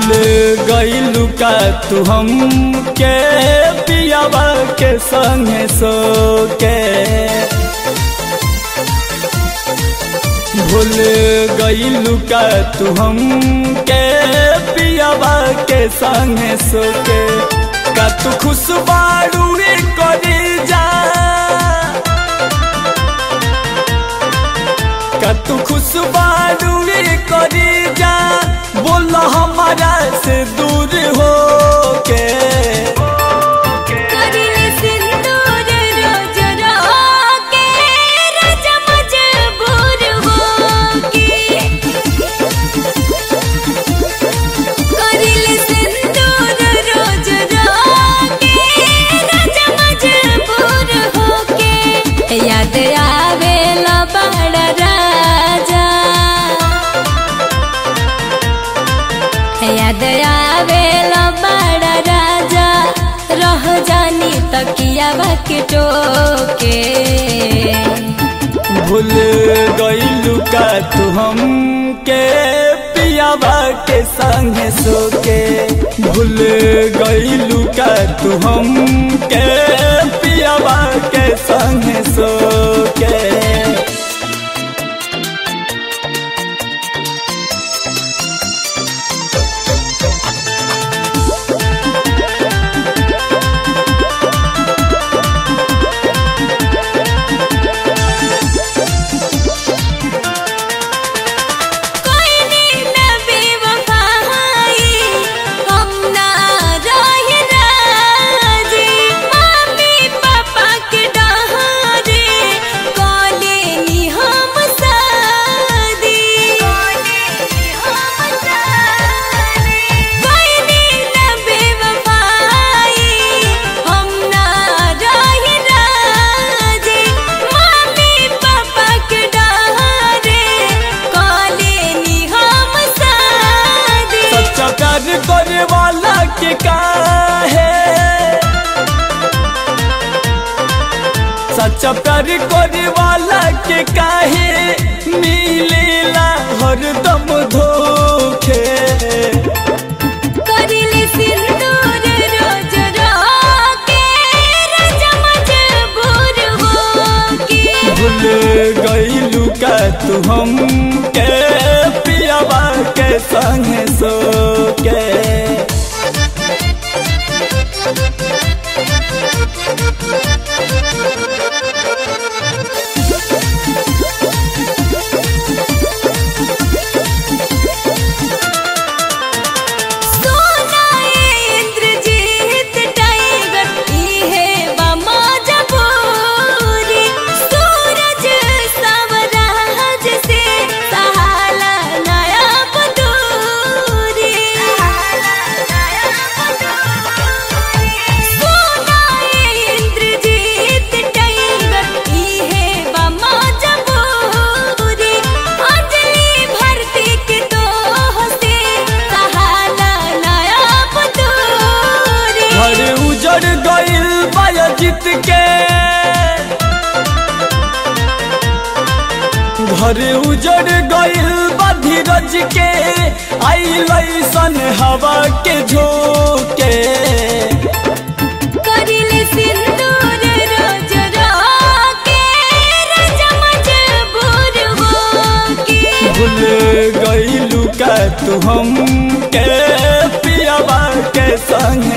भूल गईलू का तू हम के पियावा के संगे सो के भूल गईलू का तू हम के पियावा के संगे सो के का तू खुश बारू करी जा का तू खुश बारू करी जा बोल हमारा से दूर हो के करिले सिंदूर रोज रोके राजा मजबूर होके करिले सिंदूर रोज रोके राजा मजबूर होके याद आवेला बड़ा राजा याद आवेला बड़ा राजा रह जानी तकिया के टोके भूल गईलू का तू हम के पियावा के संगे सो के भूल गईलू का तू हम के पियावा के संगे सो के कोई नींद बेवफाई हम ना रहे राजी मम्मी पापा के डहारे कोले नी हम सादी कोले नी हम सादी कोई नींद बेवफाई हम ना रहे राजी मम्मी पापा के डहारे कोले नी हम सादी सच्चा प्यार करे वाला के काहे सच्चा प्यार करे वाला के काहे मिलेला हरदम धोखे करिले सिंदूर रोज रोके राजा मजबूर होके भूल गईलू का तू हम के पियावा के संगे सो के सोना इंद्रजीत टाइगर इहे बमा जबूरी सूरज सवराज से सहाला नया बदूरी सोना इंद्रजीत टाइगर इहे बमा जबूरी अंजलि भरती के तो हंसे सहाला नया बदूरी घर उजड़ गईल बायजित के घर उजड़ गईल बा धीरज के आई लैसन हवा के झोंके करिले सिंदूर रोज रोके राजा मजबूर होके भूल गईलू का तू हम के पियावा के संगे